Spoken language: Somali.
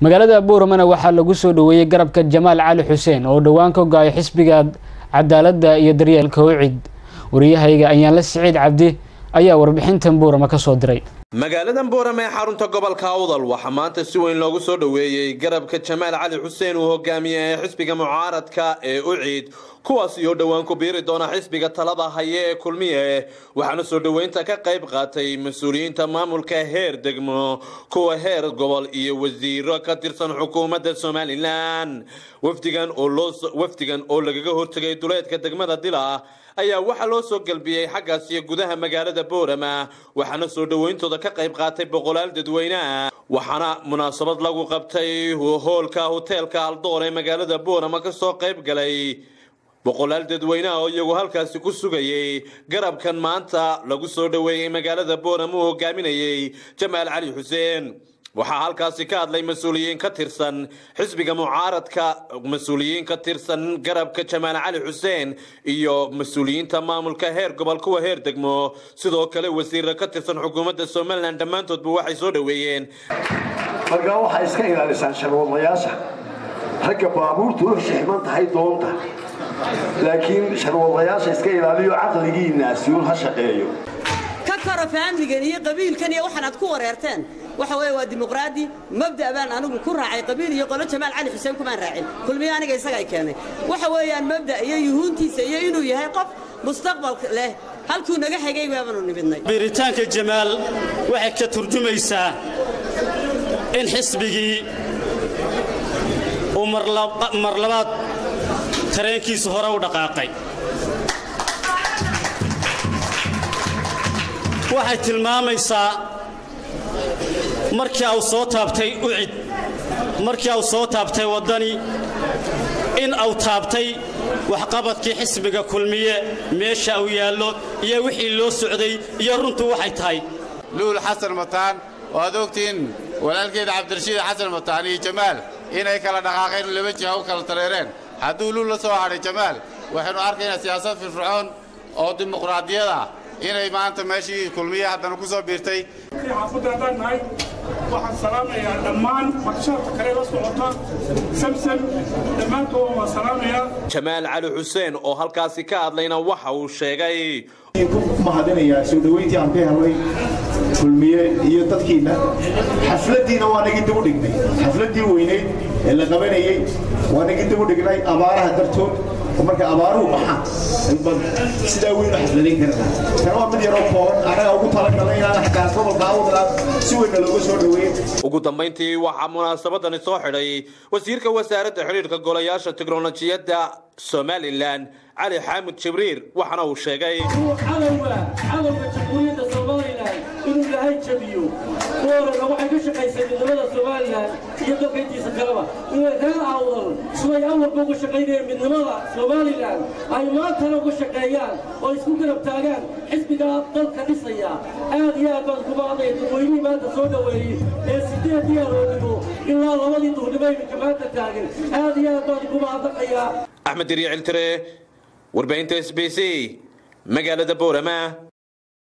magaalada buuramana waxaa lagu soo dhoweeyey garabka jamaal cali xuseen oo dhowaan ka go-ay xisbiga cadaaladda iyo daryeelka ucid wariyahayga ayaanla siciid cabdi ayaa warbixintan buurama ka soo diray magaaladan buuram ee xarunta gobolka awdal waxaa maanta si weyn loogu soo dhoweeyey garabka jamaal cali xuseen uu hogaamiye ee xisbiga mucaaradka ee uciid kuwaas iyo dhowaan ku biiri doona xisbiga talada haye ee kulmiye waxaana soo dhoweynta ka qayb qaatay mas-uuliyiinta maamulka heer degmo kuwa heer gobol iyo wasiiro ka tirsan xukuumadda somalilan wafdigan oo lagaga hortegay duleedka degmada dila ayaa waxaa loo soo galbiyey xaggaasiyo gudaha magaalada boorama waxaana soo dhoweyntooda ka qayb qaatay boqolaal dadweyneah waxaana munaasabad lagu qabtay hoolka hoteelka aldoor ee magaalada boorama kasoo qayb galay boqolaal dadweyneha oo iyagu halkaasi ku sugayey garabkan maanta lagu soo dhoweeyey magaalada boorama uu hogaaminayey jamaal cali xuseen waxaa halkaasi ka hadlay mas-uuliyiin ka tirsan xisbiga mucaaradka mas-uuliyiin ka tirsan garabka jamaal cali xuseen iyo mas-uuliyiinta maamulka heer gobol kuwa heer degmo sidoo kale wasiira ka tirsan xukuumadda somalilan dhammaantoodba waxay soo dhoweeyeen markaa waxaa iska ilaalisaan sharwadayaasha ragga baabuurtu u xishman tahay doonta laakiin sharwadayaasha iska ilaaliyo caqligiinaasiun ha shaqeeyo ka koro faamligan iyo qabiilkan iyo waxaan aad ku wareerteen waxa weeye waa dimuqraadi mabda' baan anigu ku raacay qabiil iyo qolo jamaal cali xuseen kumaan raacin kulmiyo aniga isaga ay keenay waxa weeyaan mabda' iyo yuhuuntiisa iyo inuu yahay qof mustaqbal leh halkuu naga xigay baabanu nimidnay biiritaanka jamaal waxay ka turjumaysaa in xisbigii uu mar labaad tareenkiisu hore u dhaqaaqay waxay tilmaamaysaa markii au soo taabtay ucid markii au soo taabtay waddani in au taabtay waxqabadkii xisbiga kulmiye meesha uu yaallo iyo wixii loo socday iyo runtu waxay tahay luul xasan mataan oo aad ogtihiin walaalkeeda cabdirashiid xasan mataan iyo jamaal inay kala dhaqaaqeen laba jiha u kala tareereen hadduu luul la soo hadhay jamaal waxaynu arkaynaa siyaasad firfircoon oo dimuqraadiyad ah inay maanta meeshii kulmiye haddana ku soo biirtay xaafadda haddaan nahay waxaan salaamayaa dhammaan marshaarta kale la socota samsam dhammaantood waan salaamayaa jamaal cali xuseen oo halkaasi ka hadlayna waxa uu sheegay ku mahadinayaa soo dhoweyntii aan ka helnay kulmiye iyo dadkiinna xafladdiina waa nagii dib u dhignay xafladdii weynayd ee la qabanayey waa nagii dib u dhignay abaaraha dartood marka abaaruhu baxaan sidaa weynu xafladayn karnaa tan waa mid yaroo kooban annaga ugu talagalay inaan xataa gobolka awdalaad si weynna looga soo dhoweeyo ugu dambayntii waxaa munaasabadani soo xidhay wasiirka wasaaradda xidhiirka golayaasha teknolojiyadda somalilan cali xaamud jibriir waxaana uu sheegay cadowga cadowga jamhuuriyadda somalilan inuu ilaahay jabiyo boorana waxay ka shaqaysay midnimada somalilan iyo dalkayntiisa kaleba inay reer awdal siday awalba uga shaqaynayeen midnimada somalilan ay maantana uga shaqeeyaan oo isku garab taagaan xisbigaa dalka dhisaya aad iyo aad baan ku maadaya dadweynihii maanta soo dhoweeyey ee sideed yeeroodhigo ilaa labadii duurnimo iminka maanta taagan aad iyo aad baan ku mahadnaqayaa axmed dirya ciltire warbaahinta s b c magaalada boorama